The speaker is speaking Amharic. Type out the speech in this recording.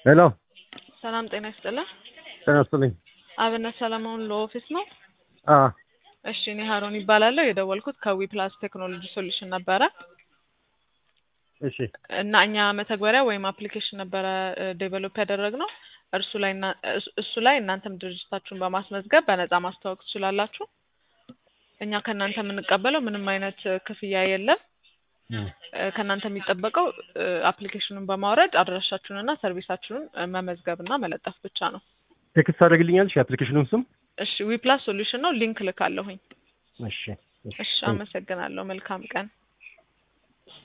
ሄሎ ሰላም ጤና ይስጥልን። ጤና ይስጥልኝ። አብነት ሰለሞን ለኦፊስ ነው። አ እሺ እኔ ሀሮን ይባላለሁ። የደወልኩት ከዊ ፕላስ ቴክኖሎጂ ሶሉሽን ነበረ እሺ እና እኛ መተግበሪያ ወይም አፕሊኬሽን ነበረ ዴቨሎፕ ያደረግነው እርሱ ላይ እና- እሱ- እሱ ላይ እናንተም ድርጅታችሁን በማስመዝገብ በነፃ ማስተዋወቅ ትችላላችሁ። እኛ ከእናንተ የምንቀበለው ምንም አይነት ክፍያ የለም። እም፣ እ፣ ከእናንተ የሚጠበቀው እ፣ አፕሊኬሽኑን በማውረድ አድራሻችሁንና ሰርቪሳችሁን እ፣ መመዝገብና መለጠፍ ብቻ ነው። ቴክስት ታደርግልኛለሽ የአፕሊኬሽኑን ስም? እሺ ዊ ፕላስ ሶሉሽን ነው። ሊንክ ልካለሁኝ። እሺ እሺ አመሰግናለሁ። መልካም ቀን